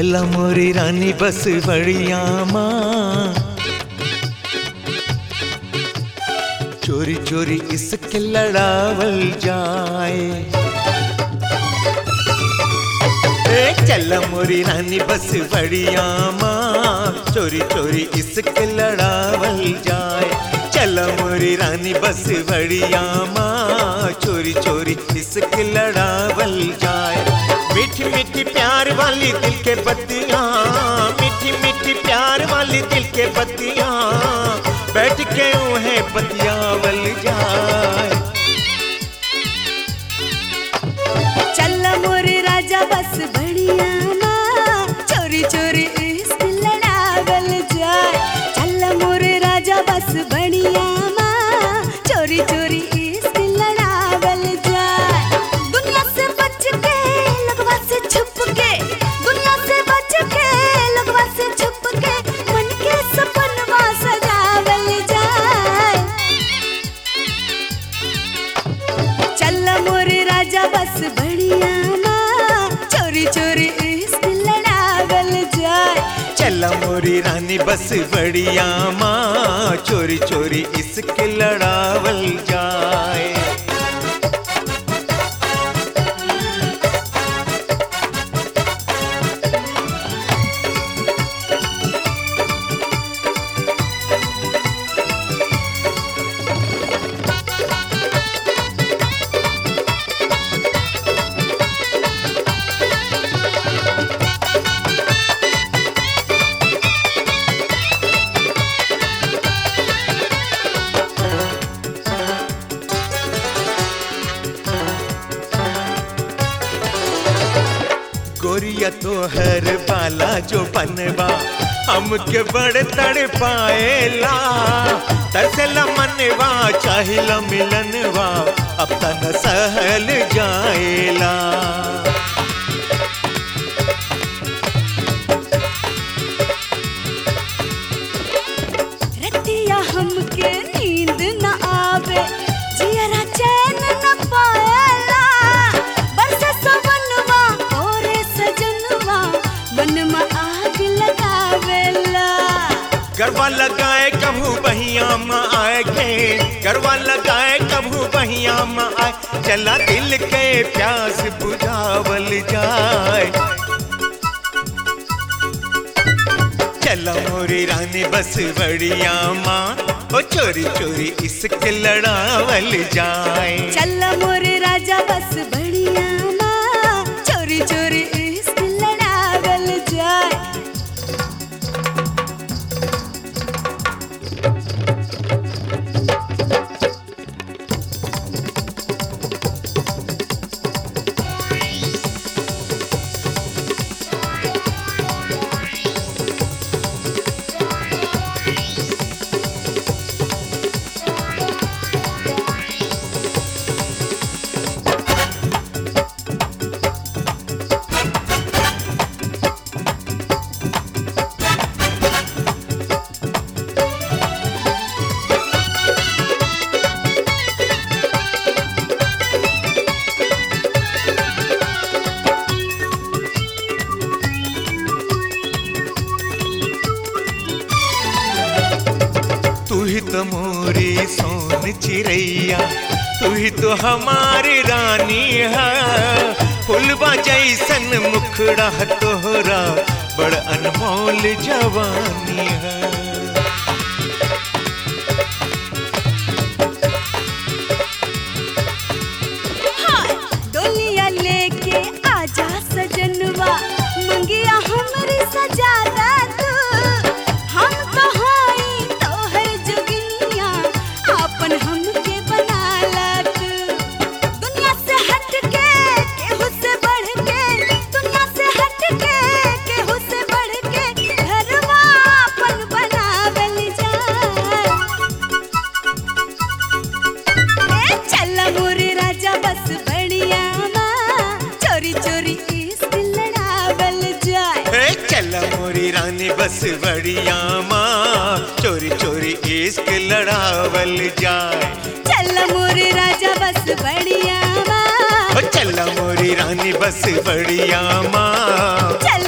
चल मोरी रानी बस बढ़िया माँ चोरी चोरी इसके लड़ावल जाए ए चल मोरी रानी बस बढ़िया माँ चोरी चोरी इसके लड़ावल जाए चल मोरी रानी बस बढ़िया माँ चोरी चोरी इसके लड़ावल जाए मीठी मीठी प्यार वाली दिल के बत्तियाँ मीठी मीठी प्यार वाली दिल के बत्तियाँ बैठ के उन्हें बतियावल जाए चल मोरे राजा बस बढ़िया माँ चोरी चोरी इश्क लड़ावल जाए चल मोरे राजा बस बढ़िया माँ चोरी चोरी इश्क लड़ावल जाए दुनिया से बच के लगवा से छुप के दुनिया से बच के लगवा से छुप के मन के सपनवा सजावल जाए चल मोरे राजा बस बढ़िया माँ चोरी चोरी इश्क लड़ावल जाए चल मोरी रानी बस बढ़िया माँ चोरी चोरी इसके लड़ावल जाए गोरिया तो हर बाला जो बनवा हमके बड़ तड़ पाएला तरसला मनवा चाहिला मिलनवा अब तन सहल जाएला रतिया हमके नींद न आवे जियरा चैन न पाएला बरसे सवनवा ओरे सजनवा मन आग लगावेला गरबा लगाए कभू बहिया में आए के गरबा लगाए कभू बहिया में आए चला दिल के प्यास बुझावल जाए चला मोरी रानी बस बढ़िया माँ ओ चोरी चोरी इसके लड़ावल जाए चल मोरे राजा बस बढ़िया माँ चोरी चोरी इश्क लड़ावल जाए तू ही तो मोरी सोन चिड़ैया तू ही तो हमारी रानी है फुलवा जैसन मुखड़ा तोहरा बड़ अनमोल जवानी है हाय डोलिया लेके आजा सजनवा मंगिया हमरी सजादा तू हम तो हाई तोहर जोगिनिया आपन हमके बनाला तू दुनिया से हट के केहू से बढ़ के दुनिया से हट के केहू से बढ़ के घरवा आपन बनावल जाए ए चल मोरे राजा बस बढ़िया माँ चोरी चोरी इश्क लड़ावल जाए ए चल मोरी रानी बस बढ़िया माँ चोरी चोरी इश्क लड़ावल जाए चल मोरे राजा बस बढ़िया माँ ओ चल मोरी रानी बस बढ़िया माँ चल